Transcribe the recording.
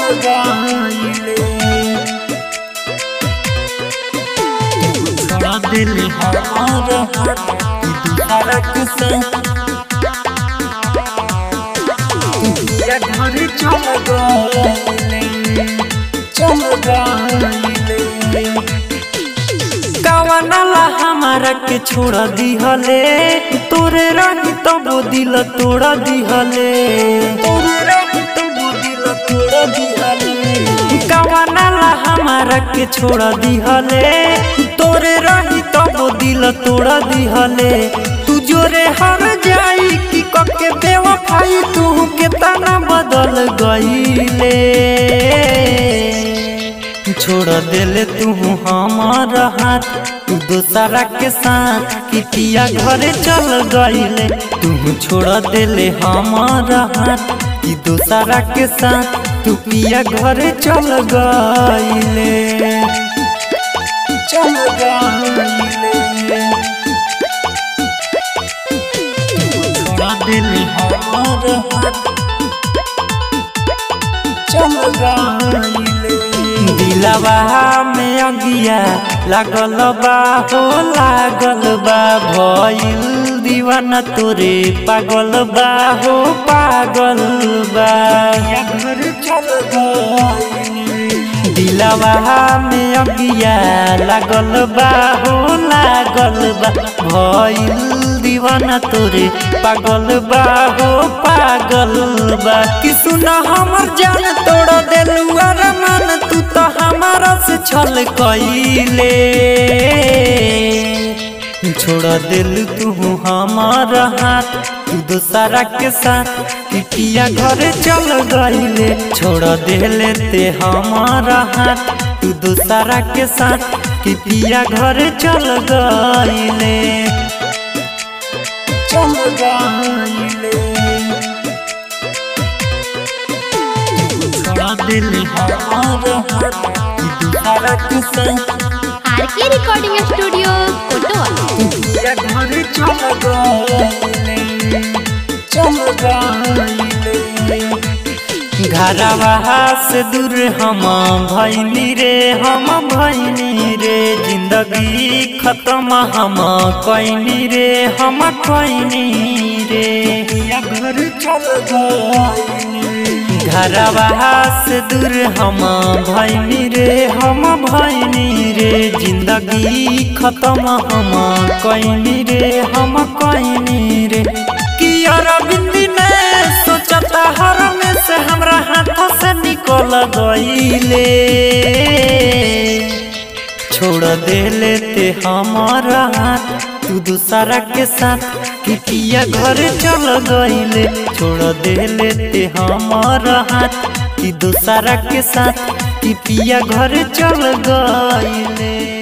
गईले छोड़ा दिल हमारा कि दूसरा के संग पिया घर चल गईले चल गईले कवनला हमारा के छोड़ दिहले तोरे रही तब दिल तोड़ दिहले तोरे रही तब दिल तोड़ दिहले कवनला हमारा के छोड़ दिहले तोरे रही तब दिल तोड़ दिहले तू जोरे हर जाई कि कके बेवफाई तू के तना बदल गईले छोड़ दिले तू हमारा हाथ तू दोसरा के साथ कि पिया घरे चल गईले तू छोड़ दिले हमारा हाथ कि दोसरा के साथ तू पिया घरे चल गईले चल गईले छोड़ दिले हमारा हाथ चल गईले दिलवा में अगिया लागल बा हो लागल बा भइल दीवाना तोरे पागल बा हो पागल बा घर चल दिलवा में अगिया लागल बा हो लागल बा भइल दीवाना तोरे पागल बा हो पागल बा कि सुना हमर जान तोड़ देलू अरमान तू तो हमारा से छल कइले छोड़ दिल तू हमारा हाथ तू दोसरा के साथ पिटिया घरे चल गईले छोड़ दिले ते हमारा हाथ तू दोसरा के साथ पिटिया घरे चल गईले चल गईले छोड़ा दिल हमारा हाथ कि दूसरा के संग आर के रिकॉर्डिंग स्टूडियो कोटवा पिया घर चल गईले चल गईले घरवा से दूर हम भैनी रे हम भैनी रे जिंदगी खत्म हम कैनी रे हम कैनी रे पिया घर चल गईले घरवा से दूर हम भैनी रे हम भैनी रे जिंदगी खत्म हम कैनी रे हम कैनी रे कि अरविंद ने सोचता हर में से हमरा हाथ से निकल गईले छोड़ देले ते हमारा हाथ तू दूसरा के साथ कि पिया घर चल गईले छोड़ देले ते हमारा हाथ कि दूसरा के साथ कि पिया घर चल गईले